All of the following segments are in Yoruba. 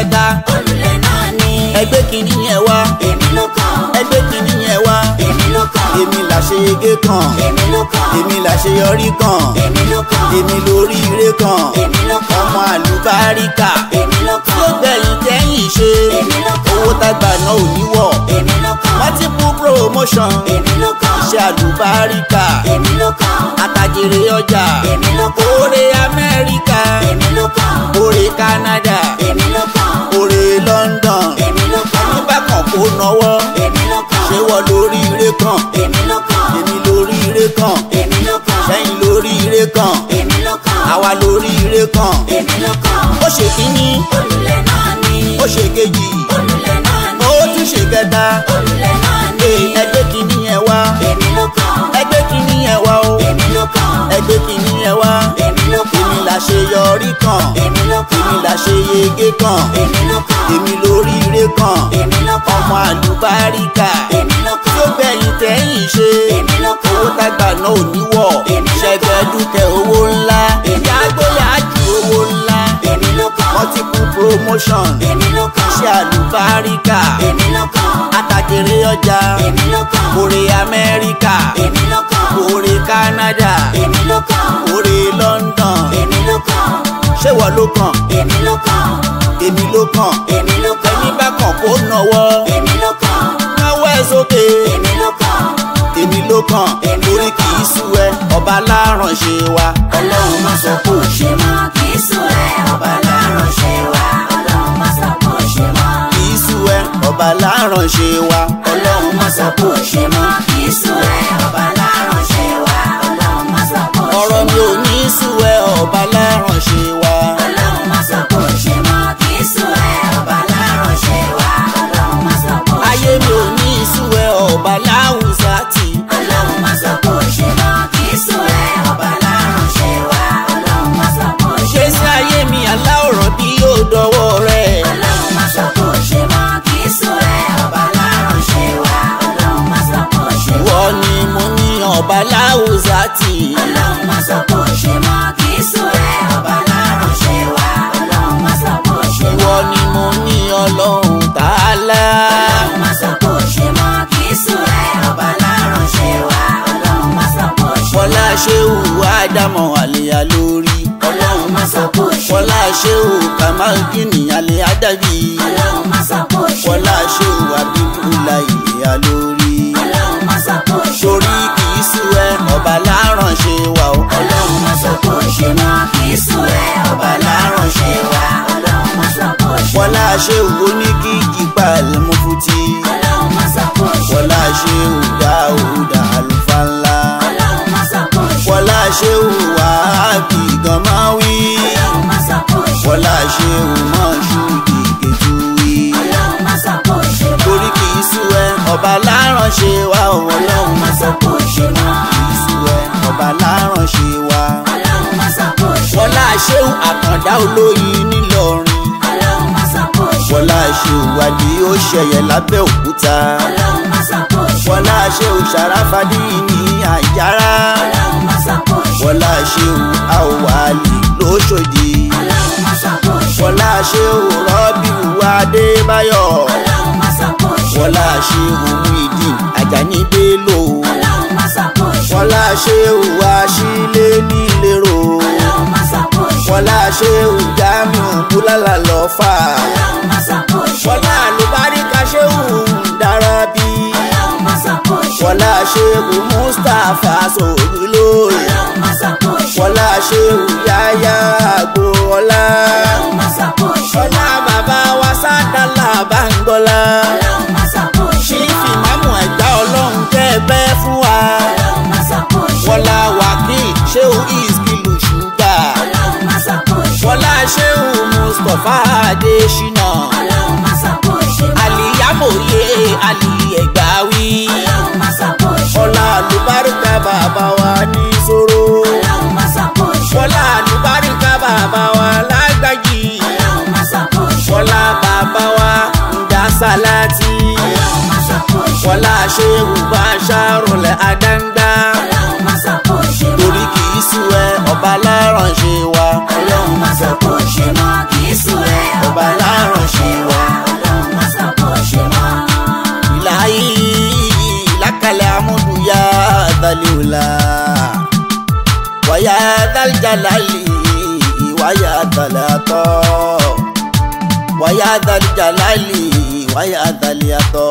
kẹta olùlẹ̀ náà ni. ẹgbẹ́ kìíní yẹn wá èmi ló kàn. ẹgbẹ́ kìíní yẹn wá èmi ló kàn. èmi làṣeyege kan èmi ló kàn. èmi làṣeyọrí kan èmi ló kàn. èmi lórí ire kan èmi ló kàn. ọmọ àlùbáríkà èmi ló kàn. tó gbẹ̀yìn tẹ́yìn ṣe èmi ló kàn. owó tágbà náà ò ní wọ̀ èmi ló kàn. multiple promotion èmi ló kàn. iṣẹ́ àlùbáríkà èmi ló kàn. àtàjèrè ọjà èmi ló kàn. oore amẹ́ríkà èmi ló kàn. oore canada èmi ló kàn. oore london èmi ló kàn. nígbà kan kó nọwọ́ èmi ló kàn. ṣé wọ́n lórí ire kan èmi ló kàn. èmi lórí ire kan èmi ló kàn. sẹ́yìn lórí ire kan èmi ló kàn. àwa lórí ire kan èmi ló kàn. ó ṣe kínní olùlẹ̀ náà ni. ó ṣe kejì olùlẹ̀ náà ni. ó tún ṣe kẹta olùlẹ̀ náà ni. Ee, ẹgbẹ́ kínní yẹn wá èmi ló kàn. ẹgbẹ́ kínní yẹn wá o èmi ló kàn. ẹgbẹ́ kínní yẹn wá èmi ló kàn. èmi là ṣe yọrí kan èmi ló kàn. èmi là ṣe yege kan èmi ló kàn. èmi lórí ire kan èmi ló kàn. ọmọ àlùbáríkà èmi ló kàn. tó gbẹ̀yìn tẹ́yìn ṣe èmi ló kàn. owó tágbà náà ò ní wọ̀ Èmi ló kàn. ṣẹ̀gẹ̀dúkẹ́ owó ńlá Èmi ló ìyá kàn. gbóyà jù owó ńlá èmi ló kàn. multiple promotion èmi ló kàn. iṣẹ́ àlùbáríkà èmi ló kàn. àtàjèrè ọjà èmi ló kàn. oore amẹ́ríkà èmi ló kàn. oore canada èmi ló kàn. oore london èmi ló kàn. ṣé wọ́n ló kàn èmi ló kàn. èmi ló kàn èmi ló kàn. ẹni bá kàn kó nọwọ́ èmi ló kàn. náwó ẹ̀ sókè èmi ló kàn. èmi ló kàn Èmi ló torí kì í kàn. sú ẹ ọba láránṣẹ́ wa ọlọ́run má sọ kó ṣe mọ́ kì í sùn ẹ̀ ọba láránṣẹ́ wa ọlọ́run má sọ kó ṣe mọ́. kì í sú ẹ ọba láránṣẹ́ wa ọlọ́run má sọ kó ṣe mọ́ kì í sùn ẹ̀ ọba láránṣẹ́ wa ọlọ́run má sọ kó ṣe mọ́. ọ̀rọ̀ mi ò ní sú ẹ ọba láránṣẹ́ wa ọlọ́run má sọ kó ṣe mọ́ kì í sùn ẹ̀ ọba láránṣẹ́ wa ọlọ́run má sọ kó ṣe ayé mi mọ́. ò ní sú ẹ ọba láwùsá tì ọlọ́run má sọ kó ṣe mọ́ kì í sùn ẹ̀ ọba láránṣẹ́ wa ọlọ́run má sọ kó ṣe ṣé sí ayé mi aláwòrán bí yóò dọwọ́ rẹ ọlọ́run má sọ kó ṣe mọ́ kì í sùn ẹ̀ ọba láránṣẹ́ wa ọlọ́run má sọ kó ṣe mọ́. ìwọ ni mo ní ọba láwùsá tì ọlọ́run má sọ kó ṣe mọ́ kì í sùn ẹ̀ ọba láránṣẹ́ wa ọlọ́run má sọ kó ṣe mọ́. ìwọ ni mo ní ọlọ́run tààlà ọlọ́run má sọ kó ṣe mọ́ kì í sùn ẹ̀ ọba láránṣẹ́ wa ọlọ́run má sọ kó ṣe mọ́. fọlá ṣéwù ádámọ̀ àlèyá lórí ọlọ́run má sọ kó ṣe mọ́. fọlá ṣéwù kàmáàgìnì àlè àdàbí ọlọ́run má sọ kó ṣe mọ́. fọlá ṣéwù abíbúlà ìlẹ̀yà lórí ọlọ́run má sọ kó ṣe mọ́. torí kì í sú ẹ ọba láránṣẹ́ wa o ọlọ́run má sọ kó ṣe mọ́ kì í sùn ẹ̀ ọba láránṣẹ́ wa ọlọ́run má sọ kó ṣe mọ́. fọlá ṣéwù oníkìkì pàlẹ́mùfùtì ọlọ́run má sọ kó ṣe mọ́. fọlá ṣéwù dáúdà àlùfáàlà ọlọ́run má sọ kó ṣe mọ́. fọlá ṣéwù wàhábì gàmáwí ọlọ́run má sọ kó ṣe mọ́. fọlá ṣéwù mọ́ṣúdì gẹ̀túwí. ọlọ́run má sọ kó ṣe mọ́. torí kì í sú ẹ ọba láránṣẹ́ wa o ọlọ́run má sọ kó ṣe mọ́. kì í sú ẹ ọba láránṣẹ́ wa. ọlọ́run má sọ kó ṣe mọ́. wọlá ṣéun àkàndá olóyin nílọrin ọlọ́run má sọ kó ṣe mọ́. wọlá ṣéun wádì ó ṣẹyẹ lábẹ́òkúta ọlọ́run má sọ kó ṣe mọ́. wọlá ṣéun ṣàràfàdì ní àjàrà ọlọ́run má sọ kó ṣe mọ́. wọlá ṣéun àwòwálì lóṣòdì ọlọ́run má sọ kó ṣe mọ́. wọlá ṣéun rọ́bìwù adébáyọ̀ ọlọ́run má sọ kó ṣe mọ́. wọlá ṣéun muideen àjàní bello ọlọ́run má sọ kó ṣe mọ́. wọlá ṣéun wáṣílẹ̀ nílẹ̀rọ ọlọ́run má sọ kó ṣe mọ́. wọlá ṣéun jamiu búlálà lọ́fà ọlọ́run má sọ kó ṣe mọ́. wọlá àlùbáríkà ṣéun dárábí ọlọ́run má sọ kó ṣe mọ́. wọlá ṣéun mustapha sòrúlóyè ọlọ́run má sọ kó ṣe mọ́. wọlá ṣéun yáyá àgbòọlá ọlọ́run má sọ kó ṣe mọ́. wọlá bàbá wa sádàlà bàǹgọ́lá ọlọ́run má sọ kó ṣe mọ́. ṣífì mámù ẹ̀gbá ọlọ́run tẹ́ ẹ bẹ́ fún wa ọlọ́run má sọ kó ṣe mọ́. wọlá wákìl ṣéun ìskìlù ṣúgà ọlọ́run má sọ kó ṣe mọ́. wọlá ṣéun mustapha adésínà ọlọ́run má sọ kó ṣe mọ́. àlìyámòye àlì ẹ̀gbáwí ọlọ́run má sọ kó ṣe mọ́. wọlá àlùbáríkà bàbá wa ní sòrò ọlọ́run má sọ kó ṣe mọ́. wọlá àlùbáríkà bàbá wa lágbàjì ọlọ́run má sọ kó ṣe mọ́. wọlá bàbá wa ǹdà sálátì ọlọ́run má sọ kó ṣe mọ́. wọlá ṣéwù bá ṣàròlẹ̀ àdáńgbá ọlọ́run má sọ kó ṣe mọ́. torí kì í sú ẹ ọba láránṣẹ́ wa ọlọ́run má sọ kó ṣe mọ́. kì í sùn ẹ̀ ọba láránṣẹ́ jalali wáyà dàlátọ́ wáyà dàlí jalali wáyà dàlí àtọ́.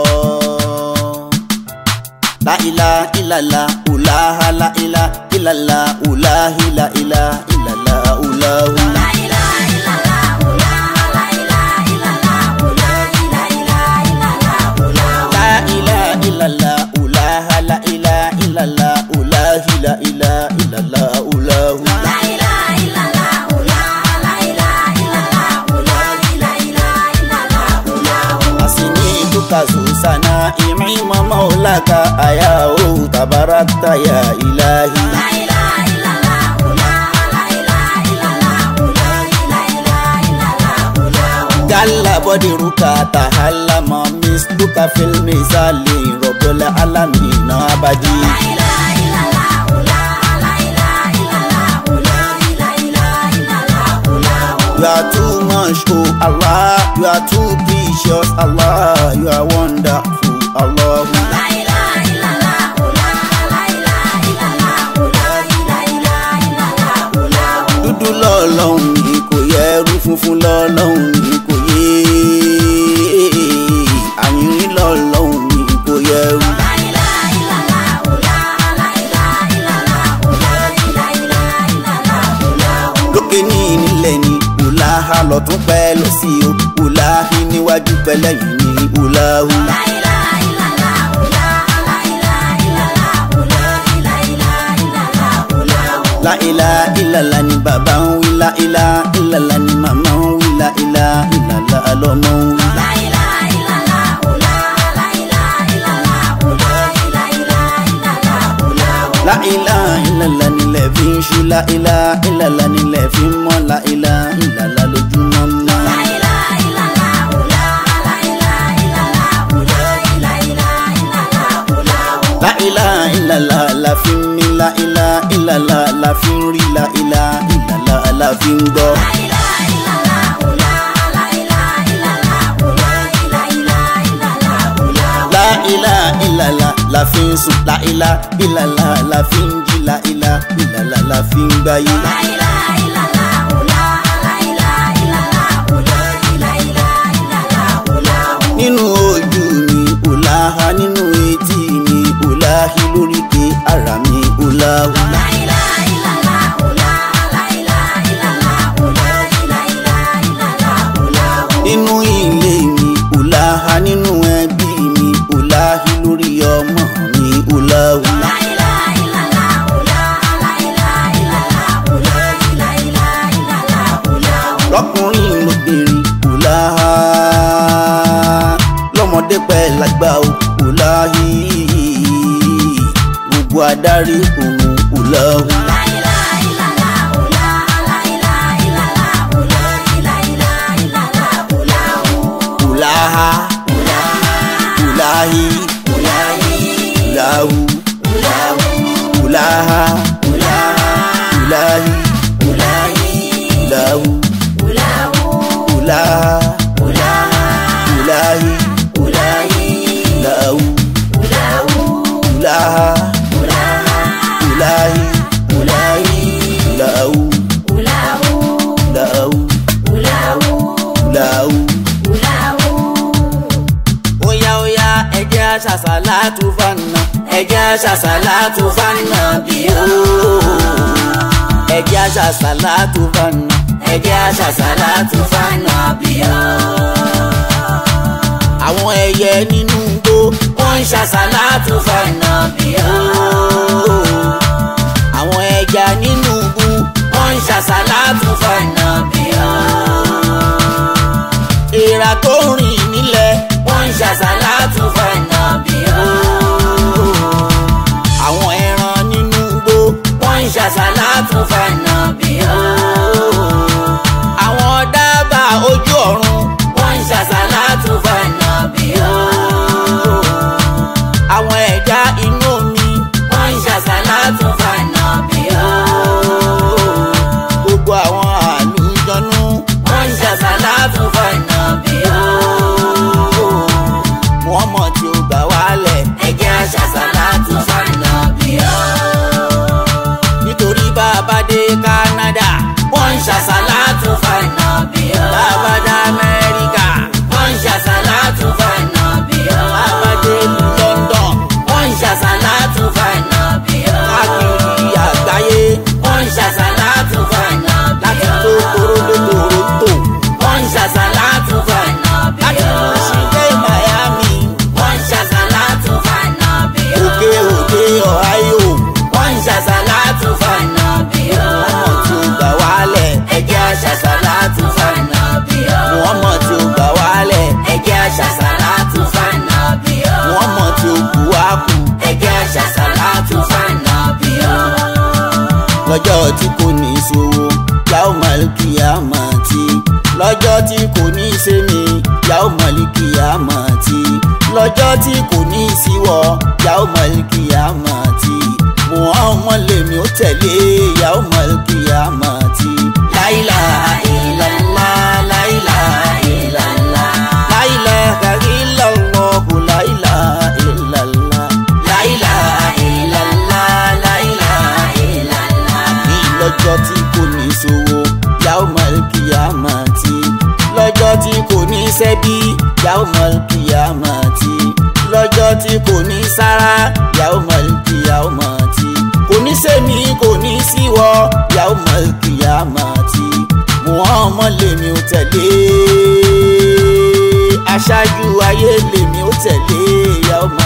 La ilaha illallah ulaha la ilaha illallah ulahi la ilaha illallah ulahu. La ilaha illallah, la ilaha illallah, la ilaha illallah, La ilaha illallah ulaha la ilaha illallah ulahi la ilaha illallah ulahu. La ilaha illallah, la ilaha illallah, la ilaha illallah, Asini tukazu sana imi maulaka ayao tabarakta ya ilahi. La ilaha illallah, la ilaha illallah, la ilaha illallah, Galla bodiruka tahallama misluka fil misali robbul alamin abadi. La ilaha illallah, la ilaha illallah, la ilaha illallah, You are too much, oh Allah. You are too precious, Allah. You are wonderful, Allah. La ilaha illallah, la ilaha illallah, la ilaha illallah, Dúdú lọ́lọ́hún ni kò yẹ ẹrú funfun lọ́lọ́hún ni kò yé. Àyìnrín lọ́lọ́hún ni kò yẹ ẹrú. La ilaha illallah, la ilaha illallah, la ilaha illallah, Lókè ní ìnílẹ̀ ni Ùláhà lọ́tún pẹ́ lọ sí o. Ùláhì níwájú pẹ́lẹ́ yìí ni Ùláhù. La ilaha illallah, la ilaha illallah, la ilaha illallah, La ilaha illallah ni bàbá ń wí. La ilaha illallah ni màmá ń wí. La ilaha illallah lọ́mọ ń wí. La ilaha illallah, la ilaha illallah, la ilaha illallah, La ilaha illallah nílẹ̀ fi ń ṣú. La ilaha illallah nílẹ̀ fi ń mọ́. La ilaha illallah lójúmọ́ mọ́. La ilaha illallah, la ilaha illallah, la ilaha illallah, La ilaha illallah la fi ń mí. La ilaha illallah la fi ń rí. La ilaha illallah la fi ń gbọ́. La ilaha illallah, la ilaha illallah, la ilaha illallah, La ilaha illallah la fi ń sùn. La ilaha illallah la fi ń jí. La ilaha illallah la fi ń gbáyé. La ilaha illallah, la ilaha illallah, la ilaha illallah, nínú ojú mi Ùláhà nínú etí mi Ùláhì lóríkè ara mi Ùláhù. La ilaha illallah, la ilaha illallah, la ilaha illallah, nínú ilé mi Ùláhà nínú ẹbí mi Ùláhì lórí ọmọ mi Ùláhù. La ilaha illallah, la ilaha illallah, la ilaha illallah, lọ́kùnrin lóbìnrin Ùláhà lọ́mọdé pẹ́ lágbà o Ùláhì gbogbo adarí òun Ùláhù. La ilaha illallah, la ilaha illallah, la ilaha illallah, Ùláhà Ùláhì Ùláhù Ùláhà Ùláhì Ùláhù Ùláhà Ùláhì Ùláhù Ùláhà Ùláhì Ùláhù Ùláhù Ùláhù. Óyá óyá ẹjẹ́ aṣàṣàlátù fànà ẹjẹ́ aṣàṣàlátù fànà bí o. Ẹjẹ́ aṣàṣàlátù fànà ẹjẹ́ aṣàṣàlátù fànà bí o. Àwọn ẹyẹ nínú igbó wọ́n ń ṣàṣàlátù fànà bí o. Àwọn ẹja nínú igbó wọ́n ń ṣàṣàlátù fànà bí o èèrà tó rìn nílẹ̀ wọ́n ń ṣàṣàlátù fànà bí o. àwọn ẹran nínú igbó wọ́n ń ṣàṣàlátù fànà bí o. àwọn dábàá ojú ọ̀run wọ́n ń ṣàṣàlátù fànà bí o. àwọn ẹja inú omi wọ́n ń ṣàṣàlátù fànà bí o. gbogbo àwọn àlùjọ̀nú wọ́n ń ṣàṣàlátù fànà bí o. Muhammad kò ní í ṣe mí yàó mọ̀lìkì àmọ̀ tí lọ́jọ́ tí kò ní í síwọ́ yàó mọ̀lìkì àmọ̀ tí Muhammad lèmi ó tẹ̀lé yàó mọ̀lìkì àmọ̀ tí la ilaha illallah la ilaha illallah la ilaha illallah la ilaha illallah la ilaha illallah la ilaha illallah ní lọ́jọ́ tí kò ní sówó yàó mọ̀lìkì àmọ̀ tí lọ́jọ́ tí kò ní sẹ́bí yàó mọ̀lìkì àmọ̀ tí lọ́jọ́ tí kò ní sára yàó mọ̀lìkì àmọ̀ tí kò ní sẹ́mi kò ní síwọ́ yàó mọ̀lìkì àmọ̀ tí Muhammad lèmi ò tẹ̀lé aṣáájú ayé lèmi ò tẹ̀lé yàó mọ̀lìkì.